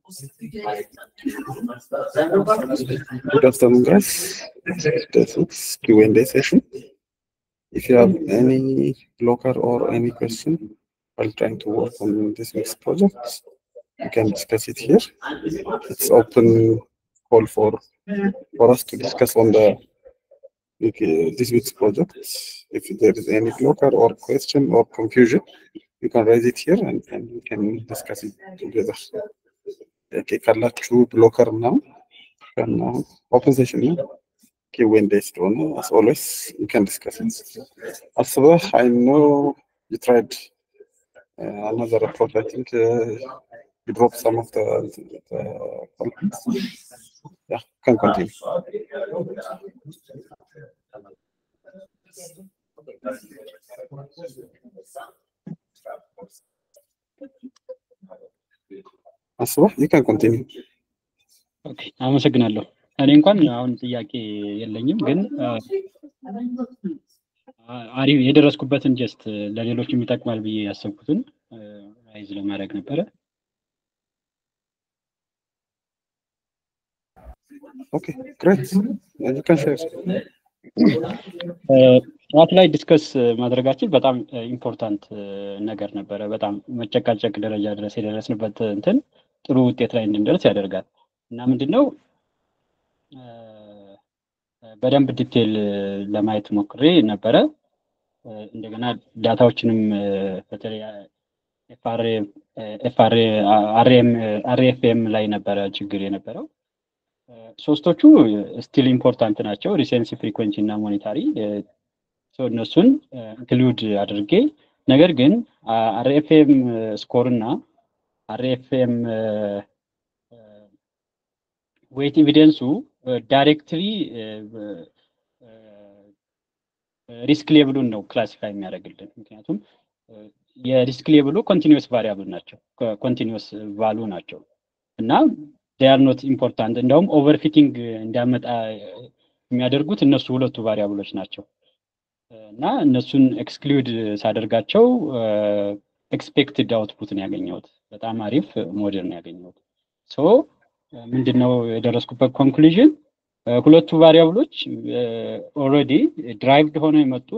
Good afternoon, guys. This is Q&A session. If you have any blocker or any question while trying to work on this week's project, you can discuss it here. It's open call for for us to discuss on the okay, this week's project. If there is any blocker or question or confusion, you can raise it here and, and we can discuss it together. Okay, ካላችሁ ብሎከር ምናምን ከና ኦፕን ሴሽን ነው ኪዌንዴ ስለሆነ as always you can discuss it. አስበህ I know you tried uh, another approach I think uh, you dropped some of the, the content. Yeah, can continue. አስበህ you can continue. ኦኬ አመሰግናለሁ። እኔ እንኳን አሁን ጥያቄ የለኝም፣ ግን አሪፍ የደረስኩበትን ጀስት ለሌሎች የሚጠቅማል ብዬ ያሰብኩትን ራይዝ ለማድረግ ነበረ። Okay, great. And you can share. ጠዋት ላይ ዲስከስ ማድረጋችን በጣም ኢምፖርታንት ነገር ነበረ። በጣም መጨቃጨቅ ደረጃ ድረስ የደረስንበት እንትን ጥሩ ውጤት ላይ እንድንደርስ ያደርጋል እና ምንድን ነው በደንብ ዲቴል ለማየት ሞክሬ ነበረ። እንደገና ዳታዎችንም በተለይ አርኤፍኤም ላይ ነበረ ችግር የነበረው። ሶስቶቹ ስቲል ኢምፖርታንት ናቸው፣ ሪሴንሲ ፍሪኮንሲ እና ሞኒታሪ እነሱን ኢንክሉድ አድርጌ ነገር ግን አርኤፍኤም ስኮር እና አርኤፍኤም ዌት ኤቪደንሱ ዳይሬክትሊ ሪስክ ሌብሉን ነው ክላሲፋይ የሚያደርግልን። ምክንያቱም የሪስክ ሌብሉ ኮንቲኒስ ቫሪያብል ናቸው፣ ኮንቲኒስ ቫሉ ናቸው እና ዴር ኖት ኢምፖርታንት። እንደውም ኦቨርፊቲንግ እንዲያመጣ የሚያደርጉት እነሱ ሁለቱ ቫሪያብሎች ናቸው እና እነሱን ኤክስክሉድ ሳደርጋቸው ኤክስፔክትድ አውትፑት ነው ያገኘሁት። በጣም አሪፍ ሞዴል ነው ያገኘሁት። ሶ ምንድነው የደረስኩበት ኮንክሉዥን ሁለቱ ቫሪያብሎች ኦልሬዲ ድራይቭድ ሆነው የመጡ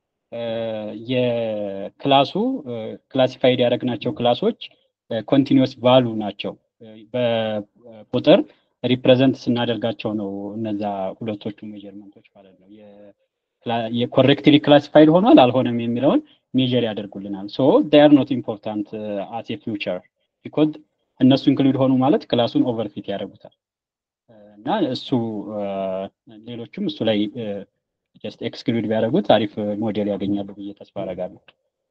የክላሱ ክላሲፋይድ ያደረግናቸው ክላሶች ኮንቲኒስ ቫሉ ናቸው። በቁጥር ሪፕሬዘንት ስናደርጋቸው ነው እነዛ ሁለቶቹ ሜጀርመንቶች ማለት ነው። የኮሬክትሊ ክላሲፋይድ ሆኗል አልሆነም የሚለውን ሜጀር ያደርጉልናል። ሶ ዴር ኖት ኢምፖርታንት አስ ኤ ፊውቸር ቢኮዝ እነሱ ኢንክሉድ ሆኑ ማለት ክላሱን ኦቨርፊት ያደርጉታል እና እሱ ሌሎቹም እሱ ላይ ጀስት ኤክስክሉድ ቢያደርጉት አሪፍ ሞዴል ያገኛሉ ብዬ ተስፋ አደርጋለሁ።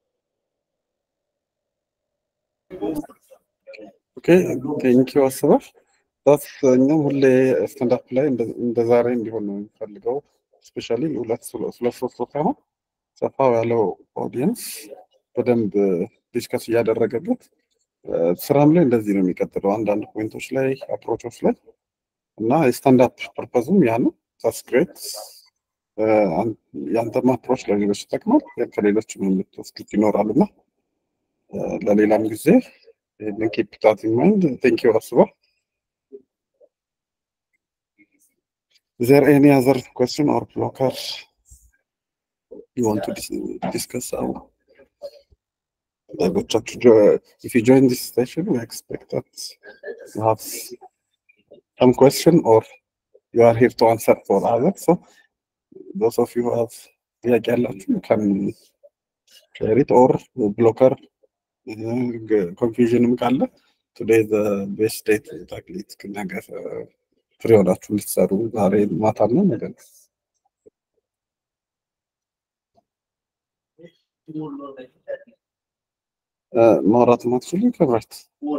ኦኬ ቴንክ ዩ አስበህ ዳት እኛም ሁሌ ስታንዳፕ ላይ እንደ ዛሬ እንዲሆን ነው የሚፈልገው። ስፔሻሊ ሁለት ሁለት ሶስት ሳይሆን ሰፋ ያለው ኦዲየንስ በደንብ ዲስከስ እያደረገበት ስራም ላይ እንደዚህ ነው የሚቀጥለው። አንዳንድ ፖይንቶች ላይ አፕሮቾች ላይ እና የስታንዳፕ ፐርፐዙም ያ ነው። ታስ ግሬት የአንተም አፕሮች ለሌሎች ይጠቅማል፣ ከሌሎችም የምትወስዱት ይኖራል እና ለሌላም ጊዜ ይህንን ኪፕ ታት ኢን ማይንድ ቴንክ ዩ አስባ Is there any other question or blocker you want to dis discuss? Our ሌሎቻችሁ if you join this session, we expect that you have some question or you are here to answer for others. So those of you who have ጥያቄ ያላችሁ can share it or blocker ኮንፊውዥንም ካለ ቱዴይ ዘ ቤስት ዴት ታክሊት ነገ ፍሬ ሆናችሁ እንድትሰሩ ዛሬ ማታ ነው ነገ ነው። ማውራት ማትችሉ ክብረት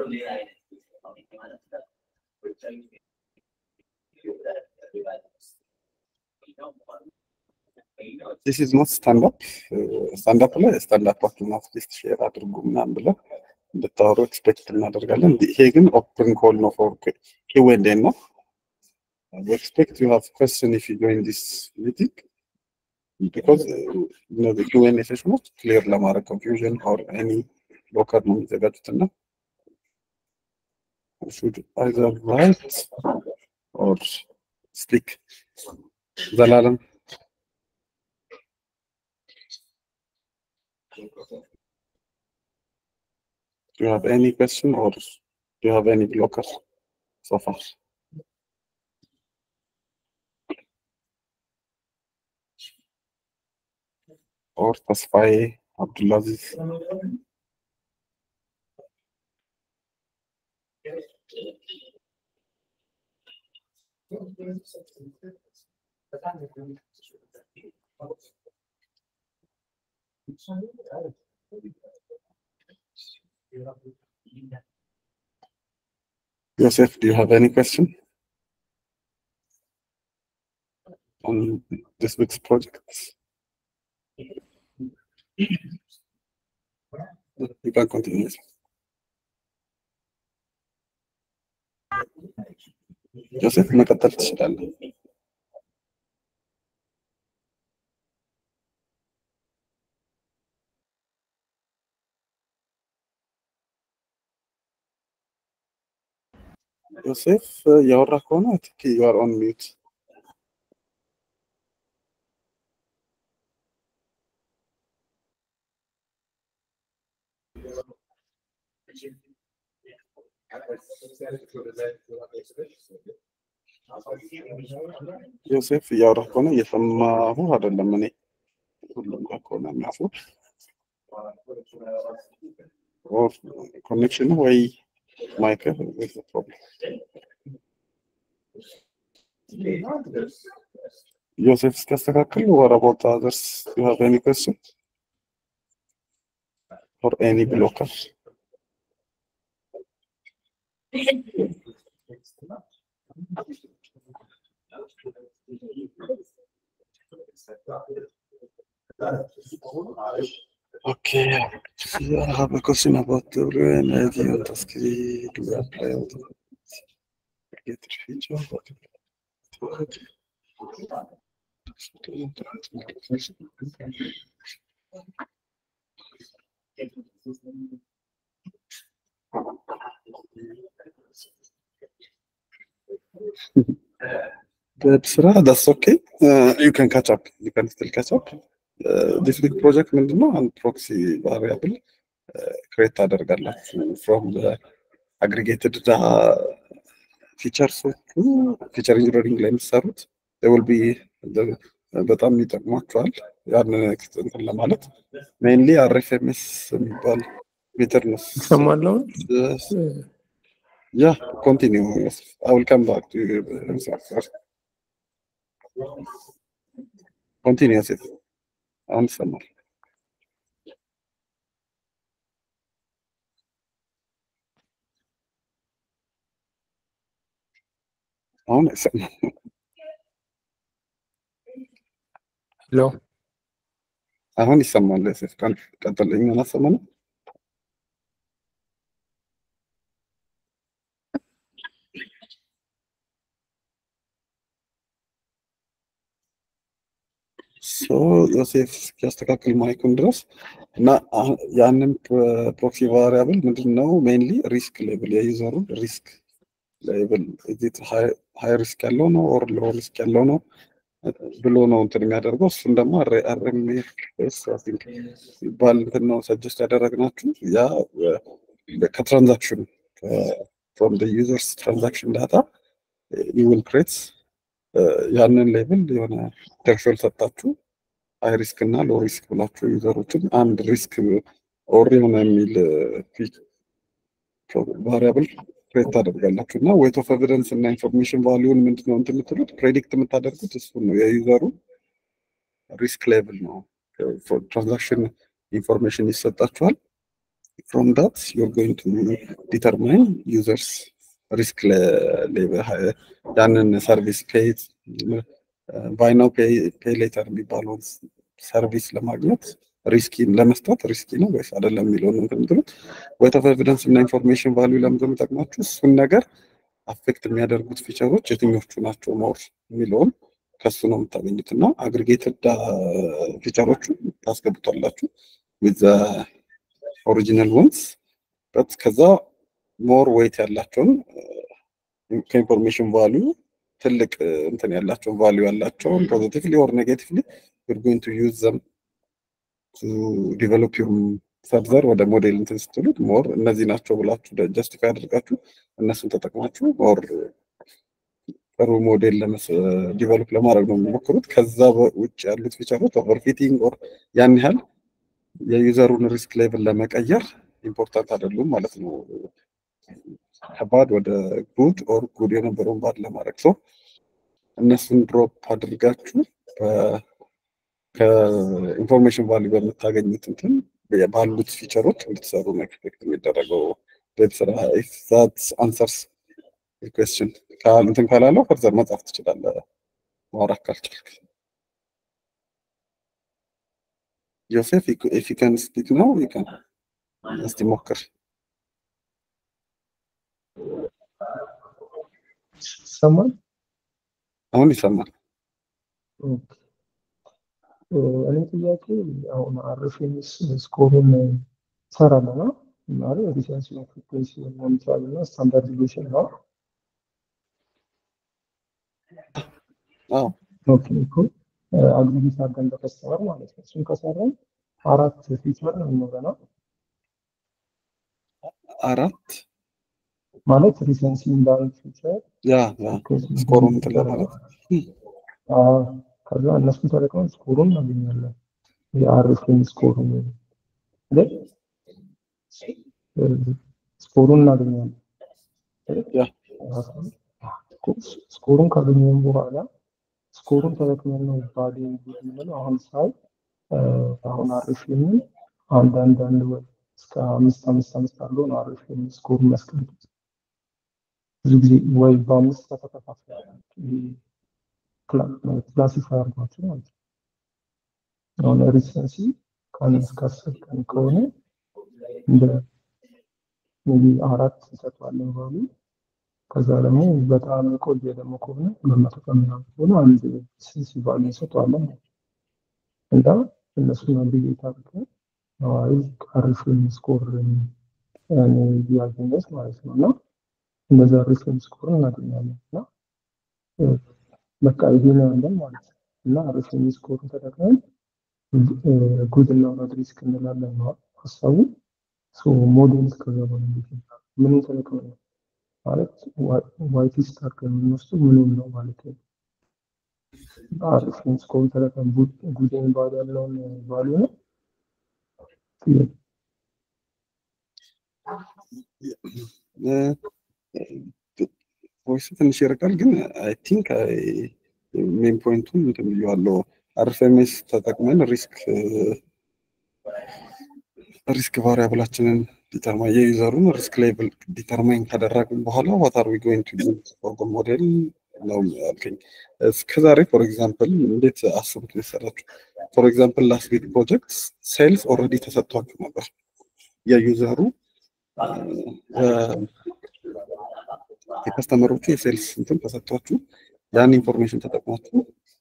ዲስ ኢዝ ኖት ስታንድ አፕ ስታንድ አፕ ላይ ስታንድ አፓችሁን አትሊስት ሼር አድርጉ ምናምን ብለን እንድታወሩ ኤክስፔክት እናደርጋለን። ይሄ ግን ኦፕን ኮል ነው ፎር ኪዌንዴ ነው። we expect you have question if you join this meeting because እነዚህ ኪዌንዴ ሴሽኖች ክሊር ለማድረግ ኮንፊውዥን ኦር ኤኒ ብሎከር ነው የሚዘጋጁት እና should either write or speak. ዘላለም Do you have any question or do you have any blocker so far? Or Tasfaye Abdulaziz? Yosef, do you have any question on this week's project? You can continue. ዮሴፍ መቀጠል ትችላለህ። ዮሴፍ ያወራ ከሆነ ትክ ዩ አር ኦን ሚዩት። ዮሴፍ እያወራ ከሆነ እየሰማሁ አይደለም። እኔ ሁሉም ጋር ከሆነ የሚያፉ ኮኔክሽን ወይ ማይክ ፕሮብለም። ዮሴፍ እስኪያስተካክል what about the others? Do you have any question? Or any blocker? Okay, I have a question about the WNID on Taskiri. Do we apply on the get feature? Good, Sra, that's okay. Uh, you can catch up. You can still catch up. ዲስ ዊክ ፕሮጀክት ምንድነው? አንድ ፕሮክሲ ቫሪያብል ክሬት ታደርጋላችሁ ፍሮም አግሪጌትድ ፊቸርሶቹ ፊቸር ኢንጂነሪንግ ላይ የሚሰሩት ዊል ቢ በጣም ይጠቅሟቸዋል። ያንን እንትን ለማለት ሜይንሊ አርኤፍኤምኤስ የሚባል ሜትር ነው። እሰማለሁ። ያ ኮንቲኒው አይ ዊል ካም ባክ ቱ ኮንቲኒው ዮሴፍ አሁን ይሰማል። አሁን አይሰማም። ሄሎ አሁን ይሰማል። ዮሴፍ ቀጥል። እኛን አሰማነው። ሶ ዮሴፍ እስኪያስተካክል ማይኩን ድረስ እና ያንን ፕሮክሲ ቫሪያብል ምንድን ነው ሜይንሊ ሪስክ ሌብል የዩዘሩን ሪስክ ሌብል ሃይ ሪስክ ያለው ነው ኦር ሎ ሪስክ ያለው ነው ብሎ ነው እንትን የሚያደርገው። እሱን ደግሞ አርኤምኤስ ይባል እንትን ነው ሰጀስት ያደረግናችሁ ያ ከትራንዛክሽን ፍሮም ዩዘርስ ትራንዛክሽን ዳታ ዩ ዊል ክሬት ያንን ሌብል የሆነ ኢንተርፌል ሰጣችሁ ሃይ ሪስክ እና ሎ ሪስክ ብላችሁ ዩዘሮችን አንድ ሪስክ ኦር የሆነ የሚል ቫሪያብል ክሬት ታደርጋላችሁ እና ዌት ኦፍ ኤቪደንስ እና ኢንፎርሜሽን ቫሊዩን ምንድነው እንትን የምትሉት ፕሬዲክት የምታደርጉት እሱን ነው የዩዘሩ ሪስክ ሌቭል ነው። ትራንዛክሽን ኢንፎርሜሽን ይሰጣችኋል። ፍሮም ዳት ዩር ጎይንግ ቱ ዲተርማይን ዩዘርስ ሪስክ ሌቭል ያንን ሰርቪስ ፔይት ባይ ናው ፔይ ሌተር የሚባለውን ሰርቪስ ለማግኘት ሪስኪ ለመስጠት ሪስኪ ነው ወይስ አይደለም የሚለውን ነው የምትሉት። ዌት ኦፍ ኤቪደንስ እና ኢንፎርሜሽን ቫሊዩ ለምንድን ነው የሚጠቅማችሁ? እሱን ነገር አፌክት የሚያደርጉት ፊቸሮች የትኞቹ ናቸው ሞር የሚለውን ከሱ ነው የምታገኙት እና አግሪጌትድ ፊቸሮቹ ታስገቡታላችሁ ዊዝ ኦሪጂናል ወንስ በት ከዛ ሞር ዌይት ያላቸውን ከኢንፎርሜሽን ቫሊዩ ትልቅ እንትን ያላቸውን ቫሊዩ ያላቸውን ፖዚቲቭሊ ኦር ኔጌቲቭሊ ዩር ጎይንግ ቱ ዩዝ ዘም ቱ ዲቨሎፕ ዩር ፈርዘር ወደ ሞዴል እንትን ስትሉት ሞር እነዚህ ናቸው ብላችሁ ጀስቲፋይ አድርጋችሁ እነሱን ተጠቅማችሁ ኦር ጥሩ ሞዴል ዲቨሎፕ ለማድረግ ነው የሚሞክሩት። ከዛ ውጭ ያሉት ፊቸሮች ኦቨርፊቲንግ ኦር ያን ያህል የዩዘሩን ሪስክ ሌቭል ለመቀየር ኢምፖርታንት አይደሉም ማለት ነው። ከባድ ወደ ጉድ ኦር ጉድ የነበረውን ባድ ለማድረግ ሰው እነሱን ድሮፕ አድርጋችሁ ከኢንፎርሜሽን ቫልዩ በምታገኙት እንትን ባሉት ፊቸሮች እንድትሰሩ ነው ኤክስፔክት የሚደረገው። ቤት ስራ ዛት አንሰርስ ኩዌስችን እንትን ካላለው ፈርዘር መጻፍ ትችላለህ ማውራት ካልቻልክ። ዮሴፍ ኢፍ ዩ ካን ስፒክ ነው ዩ ካን እስቲ ሞክር። ይሰማል? አሁን ይሰማል። እኔ ጥያቄ አሁን አርፌምስ ስኮሩን እሰራለሁ ነው ማለት ሪሰንስ ፍሪኩዌንሲ ሞኒተር እና ስታንዳርዲዜሽን ነው። አዎ ኦኬ እኮ አግሪጌት አድርገን በከስተመር ማለት ነው። እሱን ከሰራን አራት ፊቸር ነው የሚኖረናል አራት ማለት ሪሰንሲ እንዳንድ ፊቸር ያ ያ ስኮሩን እንትን ለማለት ከዛ እነሱን ተጠቅመን ስኮሩን እናገኛለን። የአርኤፍኤም ስኮሩን ግን ስኮሩን እናገኛለን። ያ ስኮሩን ካገኘን በኋላ ስኮሩን ተጠቅመን ነው ባዲ የምንለው። አሁን ሳይ አሁን አርኤፍኤም አንድ አንድ አንድ ወይ እስከ አምስት አምስት አምስት አለው ነው አርኤፍኤም ስኮሩን የሚያስቀምጡት። ብዙ ጊዜ ወይ በአምስት ከተከፋፈለ ክላሲፋይ አድርጓቸው ማለት ነው። አሁን ሪሰንሲ ከአንድ እስከ አስር ቀን ከሆነ እንደ ሜቢ አራት እንሰጠዋለን ባሉ ከዛ ደግሞ በጣም የቆየ ደግሞ ከሆነ ሁለት መቶ ቀን ምናምን ከሆነ አንድ ሪሰንሲ ባሉ እንሰጠዋለን ማለት ነው። እና እነሱን አግሪጌት አድርገን ነዋሪ አሪፍን ስኮር ያገኘት ማለት ነው እና እንደዛ ሪፍን ስኮር እናገኛለን እና በቃ ይሄ ነው ያለን ማለት ነው እና ሪፍን ስኮርን ተጠቅመን ጉድ እና ባድ ሪስክ እንላለን ነው ሀሳቡ። ሞዴል እስከዛ በኋላ እንዴት ይባላል? ምንም ተጠቅመን ነው ማለት ዋይት ሊስት አድርገን የምንወስደው ምንም ነው ማለት ነው። ሪፍን ስኮርን ተጠቅመን ጉድን ባድ ያለውን ቫሉ ነው ቮይስ ትንሽ ይርቃል፣ ግን አይ ቲንክ ሜን ፖይንቱን እንትን ብዬዋለሁ። አርኤፍኤምኤስ ተጠቅመን ሪስክ ሪስክ ቫሪያብላችንን ዲተርማይን የዩዘሩን ሪስክ ሌቭል ዲተርማይን ካደረግን በኋላ ዋት አር ዊ ጎይንግ ቱ ዩዝ ፎር ዘ ሞዴል ነው ያልከኝ። እስከዛሬ ፎር ኤግዛምፕል እንዴት አስቡት መሰላችሁ? ፎር ኤግዛምፕል ላስት ዊክ ፕሮጀክት ሴልስ ኦልሬዲ ተሰጥቷችሁ ነበር የዩዘሩ የከስተመሮቹ የሴልስ እንትን ተሰጥቷችሁ ያን ኢንፎርሜሽን ተጠቅማችሁ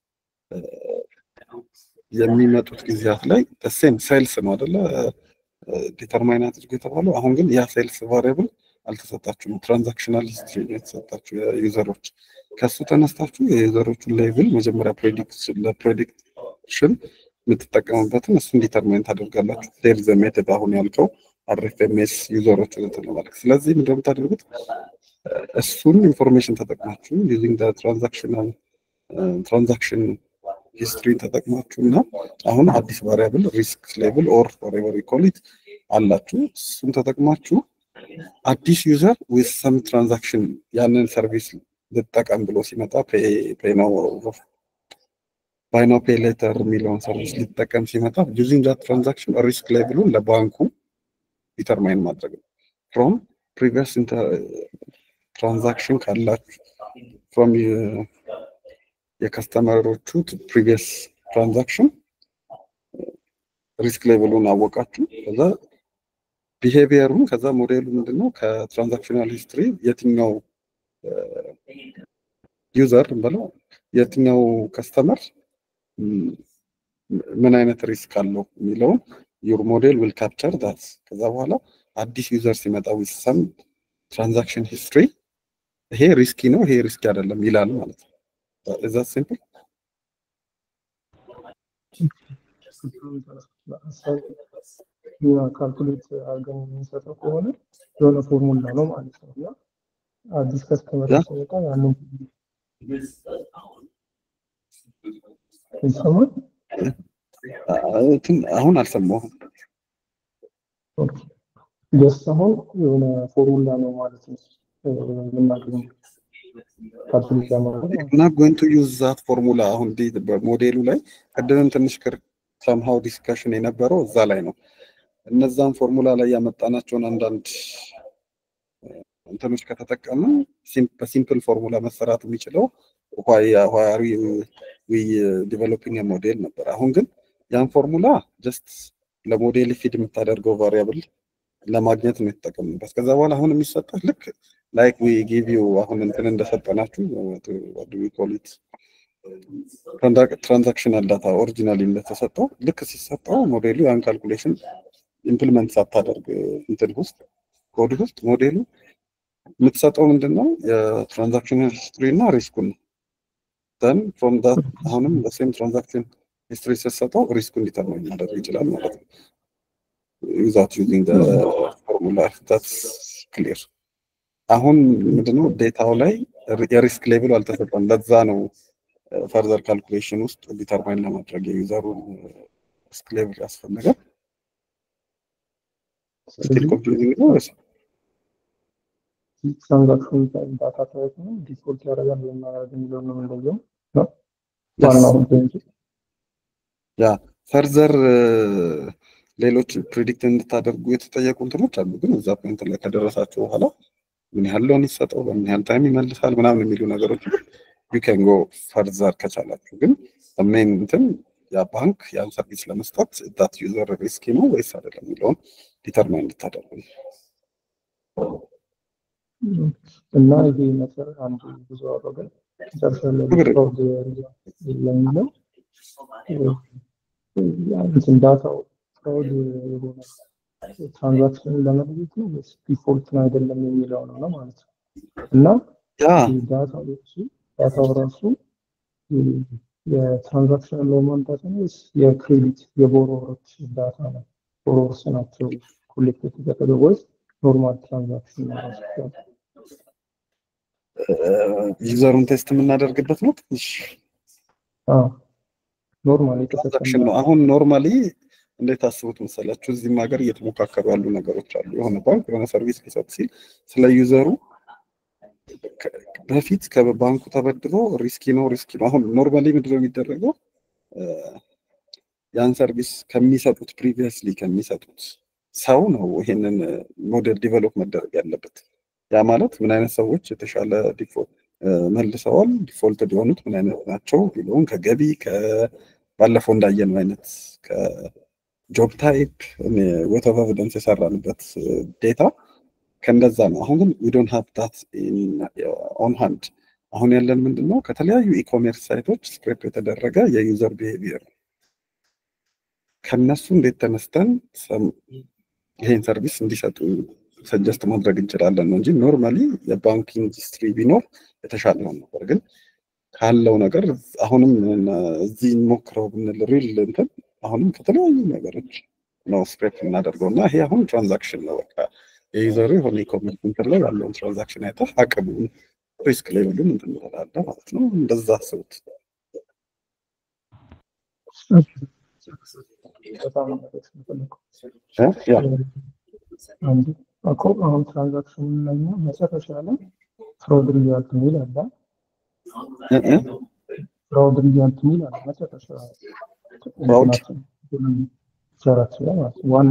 የሚመጡት ጊዜያት ላይ ሴም ሴልስ ነው አደለ ዲተርማይን አድርጎ የተባለው። አሁን ግን ያ ሴልስ ቫሪያብል አልተሰጣችሁም። ትራንዛክሽናል ሂስትሪ ነው የተሰጣችሁ የዩዘሮች። ከሱ ተነስታችሁ የዩዘሮቹን ሌቭል መጀመሪያ ለፕሬዲክሽን የምትጠቀሙበትን እሱን ዲተርማይን ታደርጋላችሁ። ዴር ዘ ሜተድ አሁን ያልከው አርኤፍኤምኤስ ዩዘሮች እንትን ነው ማለት። ስለዚህ ምንድን ነው የምታደርጉት? እሱን ኢንፎርሜሽን ተጠቅማችሁ ዩዚንግ ትራንዛክሽናል ትራንዛክሽን ሂስትሪን ተጠቅማችሁ እና አሁን አዲስ ቫሪያብል ሪስክ ሌቭል ኦር ፎሬቨር ኮሊት አላችሁ። እሱን ተጠቅማችሁ አዲስ ዩዘር ዊዝ ሰም ትራንዛክሽን ያንን ሰርቪስ ልጠቀም ብሎ ሲመጣ ባይ ናው ፔይ ሌተር የሚለውን ሰርቪስ ሊጠቀም ሲመጣ ዩዚንግ ዛት ትራንዛክሽን ሪስክ ሌቭሉን ለባንኩ ዲተርማይን ማድረግ ነው ፍሮም ፕሪቪየስ ትራንዛክሽን ካላችሁ ፍሮም የከስተመሮቹ ፕሪቪየስ ትራንዛክሽን ሪስክ ሌቭሉን አወቃችሁ። ከዛ ቢሄቪየሩን ከዛ ሞዴሉ ምንድነው ከትራንዛክሽናል ሂስትሪ የትኛው ዩዘር ብለው የትኛው ከስተመር ምን አይነት ሪስክ አለው የሚለውን ዩር ሞዴል ዊል ካፕቸር ዳት። ከዛ በኋላ አዲስ ዩዘር ሲመጣ ዊዝ ሰም ትራንዛክሽን ሂስትሪ ይሄ ሪስኪ ነው፣ ይሄ ሪስኪ አይደለም ይላል ማለት ነው። እዛ ሲምፕል ካልኩሌት አድርገን የምንሰጠው ከሆነ የሆነ ፎርሙላ ነው ማለት ነው እና አዲስ ከስተመር ሲመጣ ያንን ይሰማል። አሁን አልሰማሁም። ጀስት አሁን የሆነ ፎርሙላ ነው ማለት ነው የምናገኘው ካልኩሌት ለማድረግ እና ጎይንግ ቱ ዩዝ ዛት ፎርሙላ አሁን በሞዴሉ ላይ ቅድምም ትንሽ ክር ሰምሃው ዲስከሽን የነበረው እዛ ላይ ነው። እነዛን ፎርሙላ ላይ ያመጣናቸውን አንዳንድ እንትኖች ከተጠቀምን በሲምፕል ፎርሙላ መሰራት የሚችለው ዋሪ ዊ ዲቨሎፒንግ ሞዴል ነበር። አሁን ግን ያን ፎርሙላ ጀስት ለሞዴል ፊድ የምታደርገው ቫሪያብል ለማግኘት ነው የተጠቀምንበት። ከዛ በኋላ አሁን የሚሰጠህ ልክ ላይክ ዊ ጊቭ ዩ አሁን እንትን እንደሰጠናችሁ ኮሊት ትራንዛክሽናል ዳታ ኦሪጂናሊ እንደተሰጠው ልክ ሲሰጠው ሞዴሉ ያን ካልኩሌሽን ኢምፕሊመንት ሳታደርግ እንትን ውስጥ ኮድ ውስጥ ሞዴሉ የምትሰጠው ምንድን ነው የትራንዛክሽን ሂስትሪ እና ሪስኩን ነው። ዘን ፍሮም ዳት አሁንም በሴም ትራንዛክሽን ሂስትሪ ስትሰጠው ሪስኩን ዲተርማይን ማድረግ ይችላል ማለት ነው። ዊዛውት ዩዚንግ ፎርሙላ ዛትስ ክሊር። አሁን ምንድነው ዴታው ላይ የሪስክ ሌቭሉ አልተሰጠም። ለዛ ነው ፈርዘር ካልኩሌሽን ውስጥ ዲተርማይን ለማድረግ የዩዘሩን ሪስክ ሌቭል ያስፈልጋል። ስቲል ኮንፊውዚንግ ነው ወይስ ትራንዛክሽን ዳታ ታይፕ ነው ዲፎልት ያደርጋል ወይም ማድረግ የሚለው ነው እንደዚያው ነው ዋናው ፖይንቱ ያ ፈርዘር ሌሎች ፕሪዲክት እንድታደርጉ የተጠየቁ እንትኖች አሉ። ግን እዛ ፖይንት ላይ ከደረሳችሁ በኋላ ምን ያህል ሎን ይሰጠው፣ በምን ያህል ታይም ይመልሳል ምናምን የሚሉ ነገሮች ዩ ካን ጎ ፈርዘር ከቻላችሁ። ግን ሜን እንትን ያ ባንክ ያን ሰርቪስ ለመስጠት ዳት ዩዘር ሪስኪ ነው ወይስ አይደለም የሚለውን ዲተርማይን እንድታደርጉ ነው። እና ይሄ ነገር አንዱ ብዙ አወራን መጨረሻ ላይ ፍራውድ ለሚለው እንትን ዳታው ፍራውድ የሆነ ትራንዛክሽን ለመለየት ነው ወይስ ዲፎልት ነው አይደለም የሚለው ነው ነው ማለት ነው። እና ያ ዳታው እሱ ዳታው ራሱ የትራንዛክሽን ለማምጣት ነው ወይስ የክሬዲት የቦሮወሮች ዳታ ነው? ቦሮወርስ ናቸው ኮሌክት የተደረገው ወይስ ኖርማል ትራንዛክሽን ነው ራሱ ዩዘሩን ቴስት የምናደርግበት ነው። ትንሽ ኖርማል ትራንዛክሽን ነው። አሁን ኖርማሊ እንዴት አስቡት መሰላችሁ? እዚህም ሀገር እየተሞካከሩ ያሉ ነገሮች አሉ። የሆነ ባንክ የሆነ ሰርቪስ ሊሰጥ ሲል ስለ ዩዘሩ በፊት ከባንኩ ተበድሮ ሪስኪ ነው ሪስኪ ነው። አሁን ኖርማሊ ምንድን ነው የሚደረገው? ያን ሰርቪስ ከሚሰጡት ፕሪቪየስሊ ከሚሰጡት ሰው ነው ይሄንን ሞዴል ዲቨሎፕ መደረግ ያለበት። ያ ማለት ምን አይነት ሰዎች የተሻለ ዲፎልት መልሰዋል፣ ዲፎልት የሆኑት ምን አይነት ናቸው ቢለውን ከገቢ ባለፈው እንዳየነው አይነት ከጆብ ታይፕ ዌት ኦፍ ኤቪደንስ የሰራንበት ዴታ ከእንደዛ ነው። አሁን ግን ዊ ዶንት ሃቭ ዳት ኦን ሃንድ። አሁን ያለን ምንድን ነው ከተለያዩ ኢኮሜርስ ሳይቶች ስክሬፕ የተደረገ የዩዘር ቢሄቪየር ከነሱ እንዴት ተነስተን ይሄን ሰርቪስ እንዲሰጡ ሰጀስት ማድረግ እንችላለን ነው እንጂ ኖርማሊ የባንኪንግ ኢንዱስትሪ ቢኖር የተሻለ ነው ነበር። ግን ካለው ነገር አሁንም እዚህ እንሞክረው ብንል ሪል እንትን አሁንም ከተለያዩ ነገሮች ነው ስክሬፕ የምናደርገው እና ይሄ አሁን ትራንዛክሽን ነው በቃ የዩዘሩ የሆነ ኢኮሜርስ እንትን ላይ ያለውን ትራንዛክሽን አይተህ አቅሙን ሪስክ ሌቭሉን እንትን ትላለህ ማለት ነው። እንደዛ አስቡት። በጣም ማለት ነው ያ አንዱ እኮ አሁን ትራንዛክሽን ላይ ነው መጨረሻ ላይ ፍራውድ ሪዛልት የሚል አለ። ፍራውድ ሪዛልት የሚል አለ መጨረሻ ፍራውድ ሰራት ላይ ማለት ነው። ዋና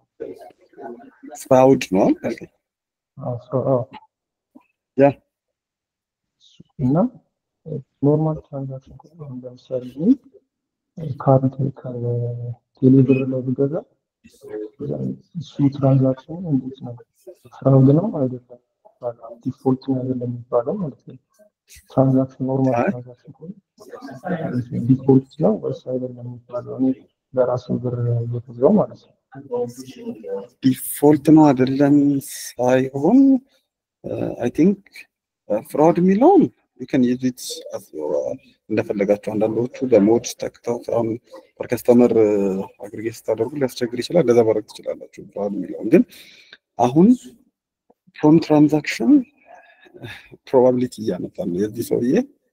ፍራውድ ነው አልከኝ። አዎ ፍራ- አዎ። ያ እና ኖርማል ትራንዛክሽን ከሆነ አሁን ለምሳሌ እኔ ካርድ ከቴሌብር ላይ ብገዛ እሱ ትራንዛክሽን እንዴት ነው ፍራውድ ነው አይደለም ዲፎልት ነው አይደለም የሚባለው ማለት ነው። ትራንዛክሽን ኖርማል አይ። ትራንዛክሽን ከሆነ ዲፎልት ነው ወይስ አይደለም የሚባለው እኔ በራሱ ብር እየገዛው ማለት ነው። ዲፎልት ነው አይደለም ሳይሆን አይ ቲንክ ፍራውድ የሚለውን ዩከን ዩዚት እንደፈለጋቸው አንዳንዶቹ በሞድ ተክተው አሁን ፐር ከስተመር አግሪጌት ስታደርጉ ሊያስቸግር ይችላል። እንደዛ ማድረግ ትችላላችሁ። ፍራውድ የሚለውን ግን አሁን ፍሮም ትራንዛክሽን ፕሮባቢሊቲ እያመጣ ነው የዚህ ሰውዬ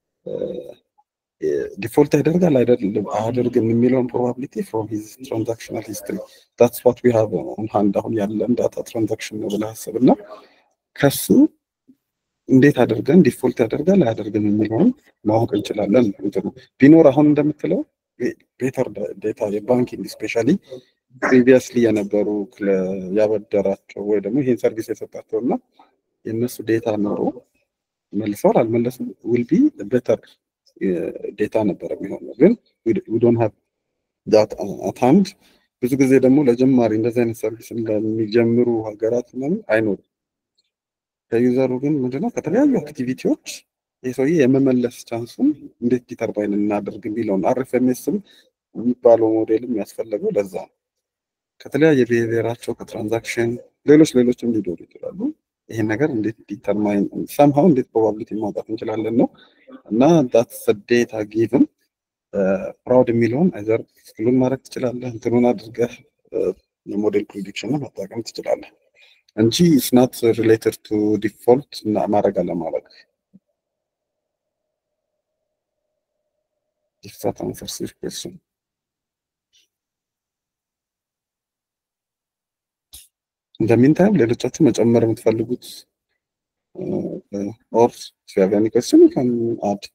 ዲፎልት ያደርጋል አይደለም አያደርግም የሚለውን ፕሮባቢሊቲ ፍሮም ሂዝ ትራንዛክሽናል ሂስትሪ ዳትስ ዋት ዊ ሃቭ ኦን ሃንድ አሁን ያለን ዳታ ትራንዛክሽን ነው ብለህ አስብ እና ከሱ እንዴት አድርገን ዲፎልት ያደርጋል አያደርግም የሚለውን ማወቅ እንችላለን። እንትኑ ቢኖር አሁን እንደምትለው ቤተር ዴታ የባንኪንግ ስፔሻሊ ፕሪቪየስሊ የነበሩ ያበደራቸው ወይ ደግሞ ይህን ሰርቪስ የሰጣቸው እና የእነሱ ዴታ ኖሮ መልሰዋል አልመለሱም ዊል ቢ ቤተር ዴታ ነበረ የሚሆነው ግን ዶን ሃቭ ዳት አት ሃንድ ብዙ ጊዜ ደግሞ ለጀማሪ እንደዚህ አይነት ሰርቪስ ለሚጀምሩ ሀገራት ምናምን አይኖርም። ከዩዘሩ ግን ምንድነው ከተለያዩ አክቲቪቲዎች ይህ ሰውዬ የመመለስ ቻንሱን እንዴት ዲተርባይን እናደርግ የሚለውን አርኤፍኤምኤስም የሚባለው ሞዴልም ያስፈለገው ለዛ ነው። ከተለያየ ብሄራቸው ከትራንዛክሽን ሌሎች ሌሎችም ሊኖሩ ይችላሉ። ይሄን ነገር እንዴት ዲተርማይን ሰምሃው እንዴት ፕሮባቢሊቲ ማውጣት እንችላለን ነው እና ዳትስ ዴታ ጊቭን ፕራውድ የሚለውን አይዘር ስክሉን ማድረግ ትችላለህ፣ እንትኑን አድርገህ የሞዴል ፕሪዲክሽን መጠቀም ትችላለህ እንጂ ስናት ሪሌትድ ቱ ዲፎልት እና ማድረግ አለማድረግ if that answers your question. In the meantime, ሌሎቻችሁ መጨመር የምትፈልጉት ኦር if you have any question you can add.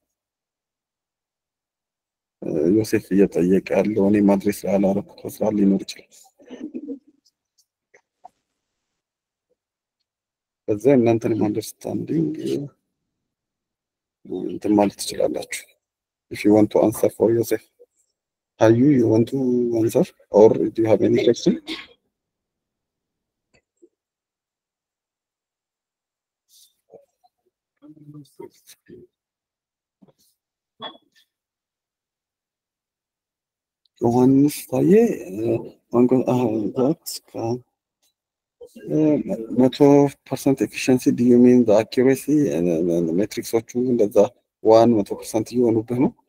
ዮሴፍ እየጠየቀ ያለው እኔ ማድሬስ ላይ አላረኩት ስራ ሊኖር ይችላል። በዛ እናንተንም አንደርስታንዲንግ እንትን ማለት ትችላላችሁ። if you want to answer for yourself. Are you, you want to answer or do you have any question? ዮሐንስ ታዬ መቶ ፐርሰንት ኤፊሽንሲ ዱ ዩ ሚን አኪሬሲ ሜትሪክሶቹ እንደዛ ዋን መቶ ፐርሰንት እየሆኑብህ ነው።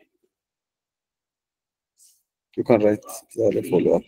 ዩ ካን ራይት ዛሬ ፎሎ አፕ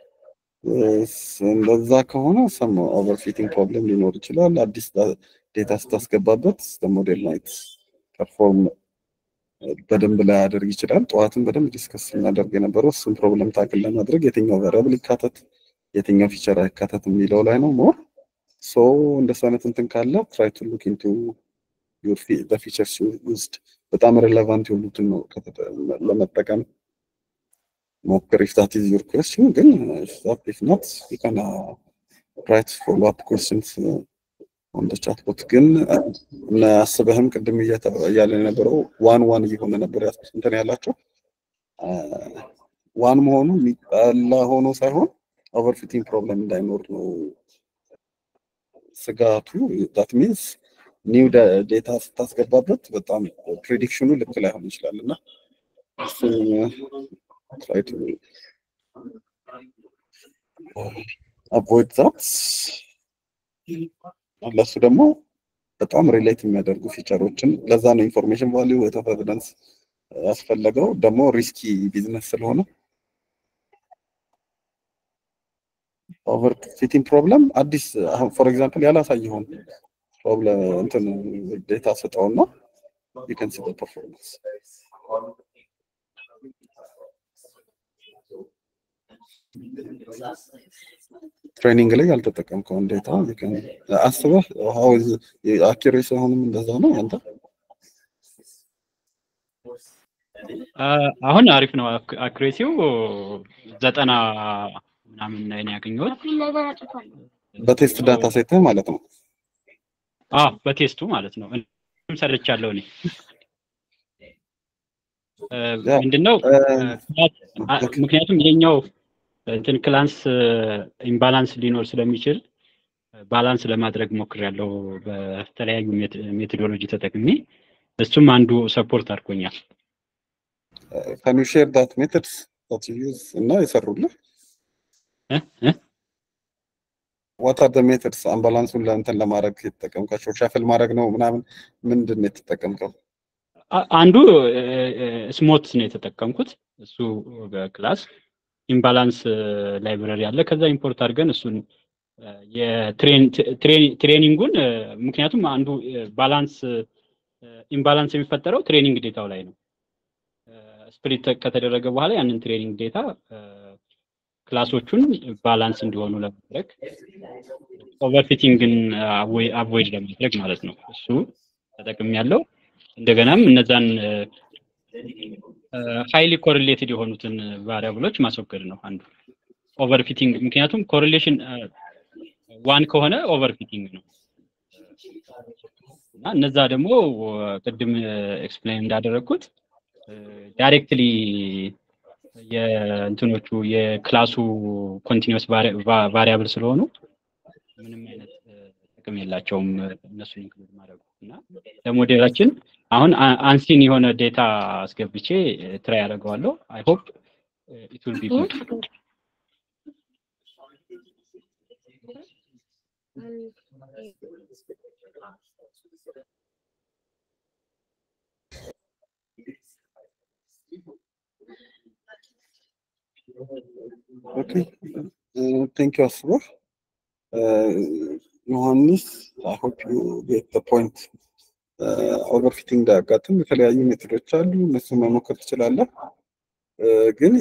እንደዛ ከሆነ ሰም ኦቨርፊቲንግ ፕሮብለም ሊኖር ይችላል። አዲስ ዴታ ስታስገባበት ሞዴል ናይት ፐርፎርም በደንብ ላይ ያደርግ ይችላል። ጠዋትን በደንብ ዲስከስ ስናደርግ የነበረው እሱን ፕሮብለም ታክል ለማድረግ የትኛው ቫሪያብል ይካተት የትኛው ፊቸር አይካተት የሚለው ላይ ነው ሞር ሶ እንደሱ አይነት እንትን ካለ ትራይ ቱ ሉክ ኢንቱ ፊቸርስ ውስጥ በጣም ሬሌቫንት የሆኑትን ነው ለመጠቀም ሞክር ኢፍ ዛት ኢዝ ዩር ኩዌስችን ግን ኢፍ ኖት ዩ ካን ራይት ፎሎ አፕ ኩዌስችንስ ኦን ደ ቻት ቦት ግን አስበህም ቅድም እያለ የነበረው ዋን ዋን እየሆነ ነበር እንትን ያላቸው ዋን መሆኑ የሚጠላ ሆኖ ሳይሆን ኦቨርፊቲንግ ፕሮብለም እንዳይኖር ነው ስጋቱ ዳት ሚንስ ኒው ዴታ ስታስገባበት በጣም ፕሬዲክሽኑ ልክ ላይሆን ይችላል እና try to avoid that ለሱ ደግሞ በጣም ሪሌት የሚያደርጉ ፊቸሮችን ለዛ ነው ኢንፎርሜሽን ቫሊዩ ኦፍ ኤቪደንስ ያስፈለገው ደግሞ ሪስኪ ቢዝነስ ስለሆነ ኦቨር ፊቲንግ ፕሮብለም አዲስ ፎር ኤግዛምፕል ያላሳየውን ፕሮብለም እንትን ዴታ ስጠውና you can see the performance ትሬኒንግ ላይ ያልተጠቀምከውን ዴታ አስበህ አኪሬሲ አሁንም እንደዛ ነው አንተ አሁን አሪፍ ነው አኩሬሲው ዘጠና ምናምን ላይ ነው ያገኘሁት በቴስት ዳታ ሴት ማለት ነው አዎ በቴስቱ ማለት ነው እኔም ሰርቻለሁ እኔ ምንድነው ምክንያቱም ይሄኛው እንትን ክላንስ ኢምባላንስ ሊኖር ስለሚችል ባላንስ ለማድረግ ሞክሬያለሁ በተለያዩ ሜቶዶሎጂ ተጠቅሜ እሱም አንዱ ሰፖርት አድርጎኛል ካን ዩ ሼር ዳት ሜተድስ ዳት ዩ ዩዝ እና የሰሩልህ ዋት አር ደ ሜተድስ አምባላንሱን ለእንትን ለማድረግ የተጠቀምካቸው ሻፍል ማድረግ ነው ምናምን ምንድን ነው የተጠቀምከው? አ- አንዱ ስሞት ነው የተጠቀምኩት እሱ በክላስ ኢምባላንስ ላይብረሪ አለ ከዛ ኢምፖርት አድርገን እሱን እ፣ የትሬን- ትሬ- ትሬኒንጉን እ፣ ምክንያቱም አንዱ ባላንስ ኢምባላንስ የሚፈጠረው ትሬኒንግ ዴታው ላይ ነው ስፕሊት ከተደረገ በኋላ ያንን ትሬኒንግ ዴታ ክላሶቹን ባላንስ እንዲሆኑ ለማድረግ ኦቨርፊቲንግን አቮይድ ለማድረግ ማለት ነው እሱ ተጠቅም ያለው እንደገናም እነዛን ሃይሊ ኮሪሌትድ የሆኑትን ቫሪያብሎች ማስወገድ ነው አንዱ ኦቨርፊቲንግ ምክንያቱም ኮሪሌሽን ዋን ከሆነ ኦቨርፊቲንግ ነው እና እነዛ ደግሞ ቅድም ኤክስፕሌን እንዳደረግኩት ዳይሬክትሊ የእንትኖቹ የክላሱ ኮንቲኒስ ቫሪያብል ስለሆኑ ምንም አይነት እ፣ ጥቅም የላቸውም እ፣ እነሱን ኢንክሉድ ማድረጉ እና ለሞዴላችን አሁን አ- አንሲን የሆነ ዴታ አስገብቼ ትራይ ያደርገዋለሁ አይ ሆፕ ኢት ዊል ቢ ጉድ Okay. Uh, thank you, Asra. Uh, Johannes, I hope you get the point. ኦቨርፊቲንግ እንዳያጋጥም የተለያዩ ሜቶዶች አሉ። እነሱን መሞከር ትችላለህ። Uh, ግን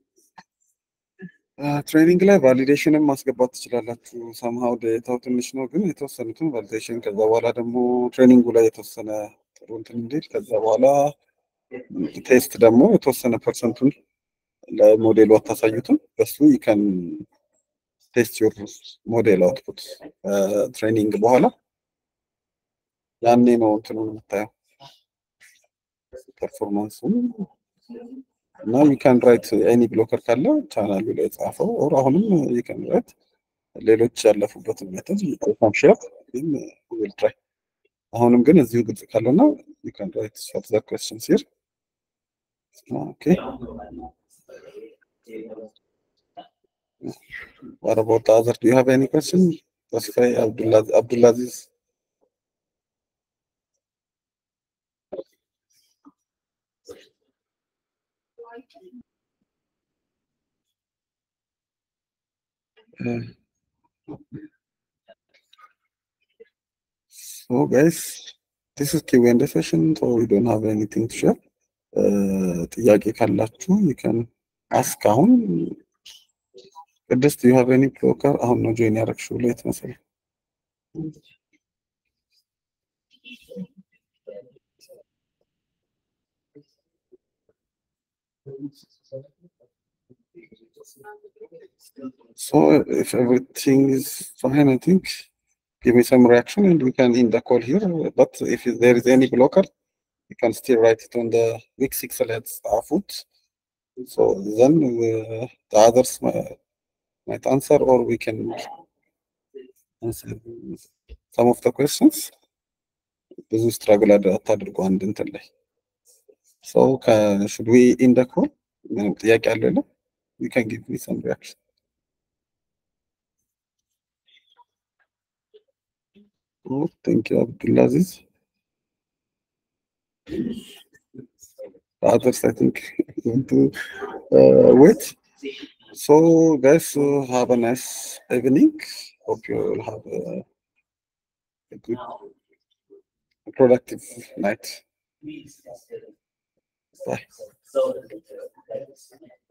ትሬኒንግ ላይ ቫሊዴሽንም ማስገባት ትችላላችሁ። ሰምሃው ዴታው ትንሽ ነው፣ ግን የተወሰኑትን ቫሊዴሽን ከዛ በኋላ ደግሞ ትሬኒንጉ ላይ የተወሰነ ጥሩ እንትን እንዲል ከዛ በኋላ ቴስት ደግሞ የተወሰነ ፐርሰንቱን ለሞዴሉ አታሳዩትም። በሱ ይከን ቴስት ዩር ሞዴል አውትፑት ትሬኒንግ በኋላ ያኔ ነው እንትኑን የምታየው ፐርፎርማንሱ እና ዩካን ራይት ኤኒ ብሎከር ካለ ቻናሉ ላይ ጻፈው ኦር አሁንም ዩካን ራይት ሌሎች ያለፉበትን ሜተድ ዩካን ሼር ግን ዊል ትራይ አሁንም ግን እዚሁ ግልጽ ካለና ዩካን ራይት ፈርዘር ኩዌስችንስ ሂር ኦኬ What about the other? Do you have any question? Tasfai Abdullah Abdulaziz. Uh, So guys, this is Q&A session, so we don't have anything to share. Uh, ጥያቄ ካላችሁ you can ask አሁን ቅድስት you have any broker አሁን ነው ጆይን ያደረግሽው ሌት መሰለኝ። So if everything is fine, I think give me some reaction and we can end the call here. But if there is any blocker, you can still write it on the week six let's foot. So then uh, the others might, might answer or we can answer some of the questions. ብዙ ስትራግል አታድርጉ አንድ እንትን ላይ ሰው should we end the call? ምንም ጥያቄ አለ የለም? You can give me some reaction. Oh, thank you, Abdulaziz. The others, I think, want to uh, wait. So, guys, uh, have a nice evening. Hope you will have a, a good, productive night. Bye.